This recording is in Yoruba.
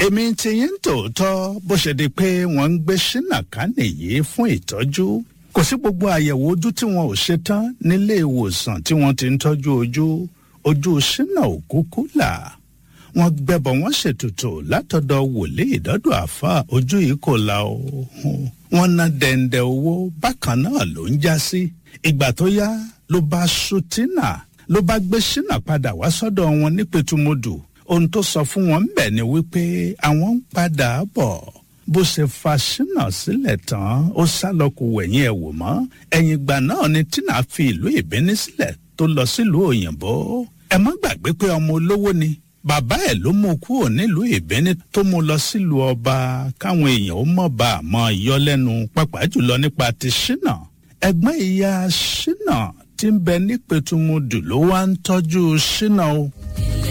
èmi ti yín tòótọ́ bó ṣe di pé wọ́n ń gbé ṣínà ká nìyí fún ìtọ́jú kò sí gbogbo àyẹ̀wò ojú tí wọn ò ṣe tán nílé ìwòsàn tí wọ́n ti ń tọ́jú ojú ojú ṣínà ò kúkú là wọ́n gbẹbọ wọ́n ṣètùtù látọ̀dọ̀ wòlíì dọ́dọ̀ àfa ojú yìí kò la o wọ́n ná dẹ̀ǹdẹ̀ owó bákan náà ló ń já sí ìgbà tó yá ló bá ṣùtínà ló bá gbé ṣínà padà wá sọ́dọ̀ wọn ní pẹ̀tùmọ́dù ohun tó sọ fún wọn bẹ̀ ni wípé àwọn ń padà bọ̀ bó ṣe fa ṣínà sílẹ̀ tán ó sá lọ kó wẹ̀yìn ẹ̀ wò mọ́ ẹ̀yìn ìgbà náà ni tina fi ìlú ìbíní sílẹ̀ tó lọ sílùú òyìnbó ẹ má gbàgbé pé ọmọ olówó ni bàbá ẹ̀ ló mú kúrò nílùú ìbíní tó mú lọ sílùú ọba káwọn èèyàn ó mọ̀ bá a mọ̀ yọ lẹ́nu pàápàá jùlọ nípa ti ṣínà ẹ̀gbọ́n ìyá ṣínà tí ń bẹ ní pẹ̀tùmùdù ló wá ń tọ́jú ṣínà o.